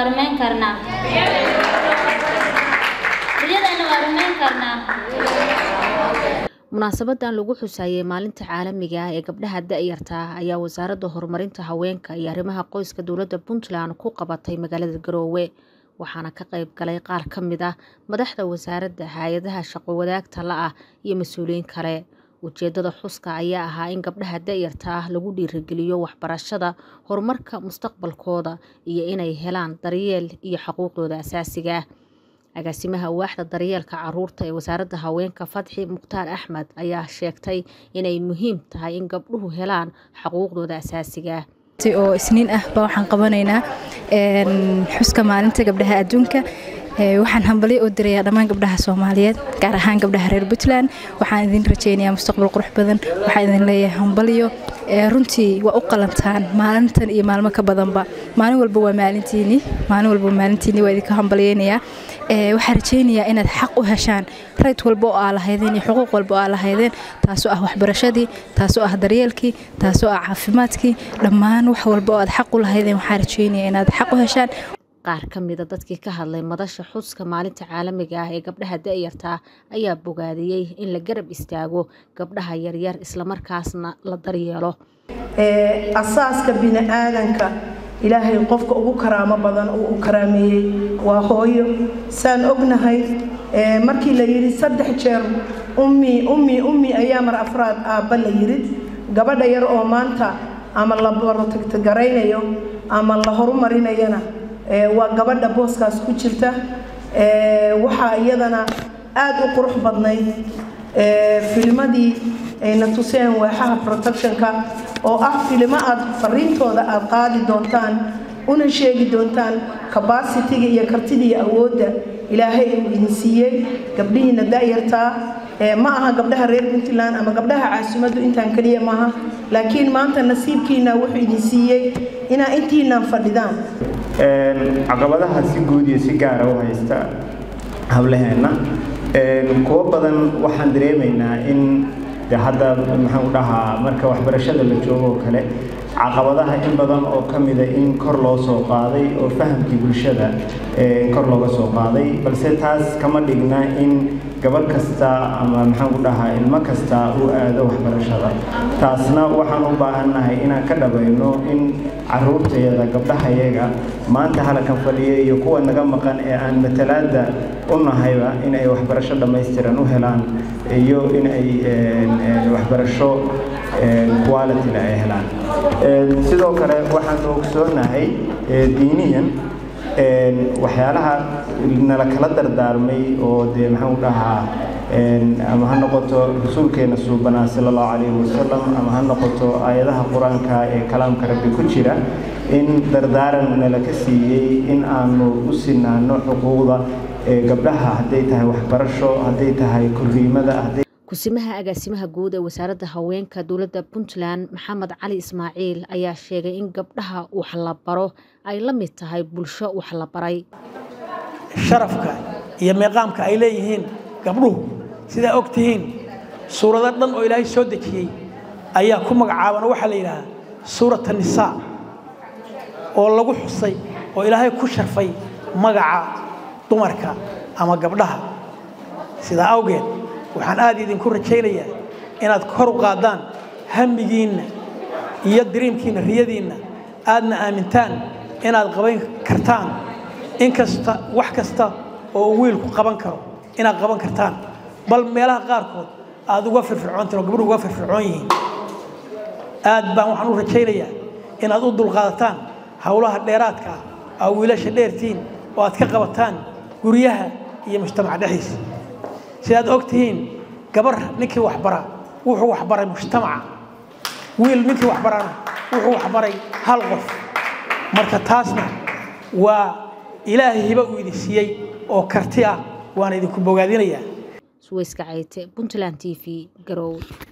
waa rumayn karnaa riyadeenna waa rumayn karnaa munaasabadan lagu xusaayey maalinta caalamiga ah ee gabdhaha da-yarta ah ayaa wasaaradda horumarinta haweenka iyo arrimaha qoyska dowladda puntland ku qabatay magaalada garoowe waxaana ka qayb galay qaar ka mid ah madaxda wasaaradda hay-adaha shaqo wadaagta la ah iyo mas-uuliyiin kale ujeedada xuska ayaa ahaa in gabdhaha da-yarta ah lagu dhiirigeliyo waxbarashada horumarka mustaqbalkooda iyo inay helaan daryeel iyo xuquuqdooda asaasiga ah agaasimaha waaxda daryeelka caruurta ee wasaaradda haweenka fadxi mukhtaar axmed ayaa sheegtay inay muhiim tahay in gabdhuhu helaan xuquuqdooda asaasiga ah oo isniin ah baa waxaan qabanaynaa xuska maalinta gabdhaha adduunka waxaan hambalyo u dirayaa dhammaan gabdhaha soomaaliyeed gaar ahaan gabdhaha reer puntland waxaan idin rajeynayaa mustaqbal qurux badan waxaan idin leeyahay hambalyo runtii waa u qalantaan maalintan iyo maalmo ka badanba maalin walba waa maalintiini maalin walba waa maalintiini waa idinka hambalyeynayaa waxaan rajeynayaa inaad xaq u heshaan rayd walba oo aa lahaydeen iyo xuquuq walba oo aa lahaydeen taasoo ah waxbarashadii taasoo ah daryeelkii taasoo ah caafimaadkii dhammaan wax walba oo aad xaq u lahaydeen waxaan rajeynayaa inaad xaq u heshaan qaar ka mida dadkii ka hadlay madasha xuska maalinta caalamiga ah ee gabdhaha da-yarta ayaa bogaadiyey in la garab istaago gabdhaha yaryar islamarkaasna la daryeelo asaaska bini-aadanka ilaahay qofka ugu karaamo badan uu u karaameeyey waa hooyo saan ognahay markii la yidhi saddex jeer ummi ummi ummi ayaa mar afraad aabba la yidhi gabadha yar oo maanta ama la barotagtagaraynayo ama la horumarinayana waa gabadha booskaas ku jirta waxaa iyadana aada u qurux badnayd filmadii ayna tuseen waaxaha protectionka oo ah filimo aad fariintooda aad qaadi doontaan una sheegi doontaan cabacitiga iyo kartida iyo awoodda ilaahay uu idin siiyey gabdhihiina da-yartaa ma aha gabdhaha reer puntland ama gabdhaha caasimaddu intaan keliya maaha laakiin maanta nasiibkiina wuxuu idin siiyey inaa intiinaan fadhidaan caqabadaha si guud iyo si gaara u haysta hawlaheenna kuwo badan waxaan dareemaynaa in de hadda maxaan u dhahaa marka waxbarashada la joogo oo kale caqabadaha in badan oo ka mida in kor loo soo qaaday oo fahamkii bulshada kor looga soo qaaday balse taas kama dhigna in gabadh kasta ama maxaan ku dhahaa ilmo kasta uu aado waxbarashada taasna waxaan u baahannahay inaan ka dhabayno in caruurtayada gabdhahayaga maanta halakan fadhiya iyo kuwa naga maqan ee aan matalaada u nahayba in ay waxbarasho dhammaystiran u helaan iyo in ay waxbarasho qualityle ay helaan sidoo kale waxaan ogsoonahay diiniyan waxyaalaha nala kala dardaarmay oo dee maxaan u dhahaa ama ha noqoto rasuulkeena suubanaa sala allahu calayhi wasalam ama ha noqoto aayadaha qur-aanka ee kalaamka rabbi ku jira in dardaaran nala ka siiyey in aanu u sinaano xuquuqda gabdhaha hadday tahay waxbarasho hadday tahay korriimada kusimaha agaasimaha guud ee wasaaradda haweenka dowladda puntland maxamed cali ismaaciil ayaa sheegay in gabdhaha wax la baro ay la mid tahay bulsho wax la baray sharafka iyo meeqaamka ay leeyihiin gabdhuhu sidaa og tihiin suurado dhan oo ilaahay soo dejiyey ayaa ku magacaaban waxaa la yidhaahdaa suurat nisaa oo lagu xusay oo ilaahay ku sharfay magaca dumarka ama gabdhaha sidaa awgeed waxaan aad idinku rajaynayaa inaad kor u qaadaan hamigiinna iyo diriimkiinna riyadiinna aadna aamintaan inaad qaban kartaan inkasta wax kasta oo uu wiilku qaban karo inaad qaban kartaan bal meelaha qaarkood aad uga firfircoontiin oo gabdhuhu uga firfircoon yihiin aad baan waxaan u rajaynayaa inaad u dulqaadataan howlaha dheeraadka ah aa wiilasha dheertiin oo aad ka qabataan guryaha iyo mujtamaca dhexdiisa sidaad og tihiin gabar ninkii waxbara wuxuu waxbaray mujtamaca wiil ninkii waxbarana wuxuu waxbaray hal qof marka taasna waa ilaahay hiba uu idin siiyey oo karti ah waana idinku bogaadinayaa suweyska cayte puntland t v garowe